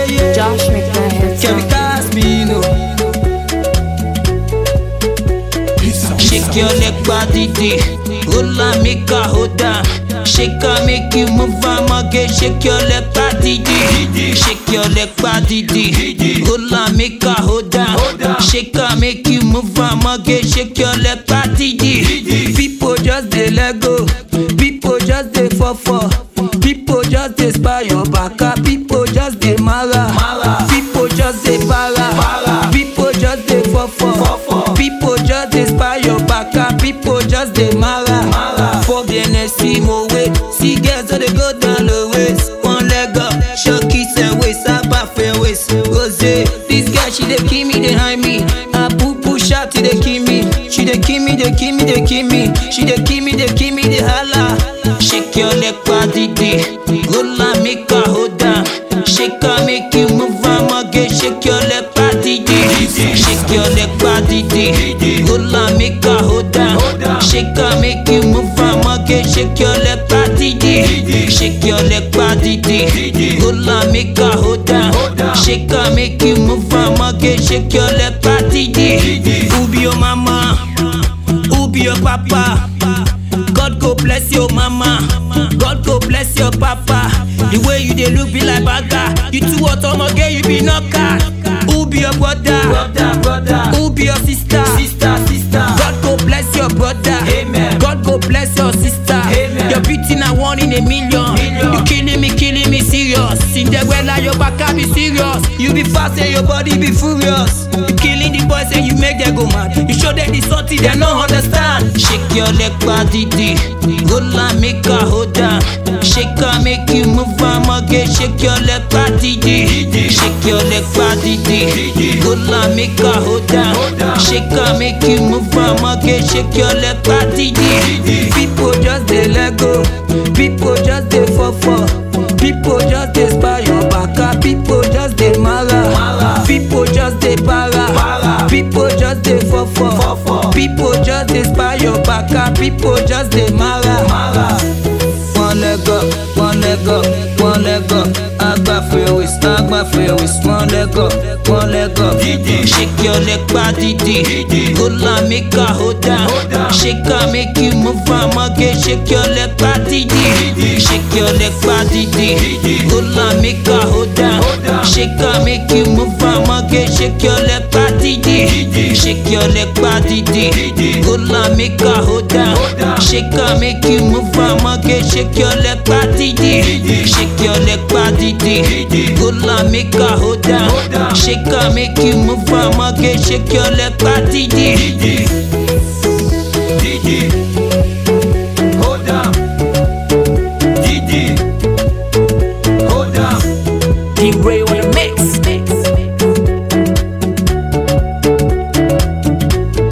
yeah. Josh make that head Can we sound. cast me, no? Shake your leg body day. Hola make a hold down. Shake her make you move am again. Shake your leg body day. Shake your leg body day. Hola make a hold down. Shake her make you move am again. Shake your leg body day. People just dey let go. People just dey fall for. People just dey spy your baka. People just dey mara. People just dey para. People just dey fall for. People just dey spy your baka. People just dey mara. For the NSC mo wait. See girls so they go down the waist. One leg up, short kiss and waist. Abba fair waist. Rose, this girl she dey kill me behind me. I poo poo shot she dey kill me. She dey kill me, dey kill me, dey kill me. She dey kill me, dey kill me, dey holla. Shake your leg body day. Hola make a hold down. Shake her make you move am again. Shake your leg body day. Shake your leg body day. Hola make a hold down. Shake her make you move am again. Shake your leg body day. Shake your leg body day. Hola make a hold down. Shake her make you move am again. Shake your leg body day. Who be your mama? Who be your papa? God go bless your mama. God go bless your papa. The way you dey look be like baga. You too hot, I'ma get you be knocker. Who be your brother? Brother, brother. Who be your sister? Sister, sister. God go bless your brother. Amen. God go bless your sister. Amen. Your beauty na one in a million. You killing me, killing me serious. Cinderella, your back be serious. You be fast and your body be furious. You killing the boys and you make them go mad. You show them the something they no understand. Shake your leg body day. Hola make a hold down. Shake her make you move am again. Shake your leg body day. Shake your leg body day. Hola make a hold down. Shake her make you move am again. Shake your leg body day. People just dey let go. People just dey fall for. People just dey spy your baka. People just dey mara. People just dey para. People just dey fall for. People just dey spy your baka. People just dey mara. One leg up, one leg up, one leg up. Agba for your waist, agba for your waist. One leg up, one leg up. Shake your leg body day. Hola make a hold down. Shake her make you move am again. Shake your leg body day. Shake your leg body day. Hola make a hold down. Shake her make you move am again. Shake your leg body day. Shake your leg body day. Hola make a hold down. Shake her make you move am again. Shake your leg body day. Shake your leg body day. Hola make a hold down. Shake her make you move am again. Shake your leg body day. D-Ray on the mix.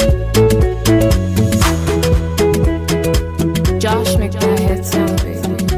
Josh make that head sound, baby.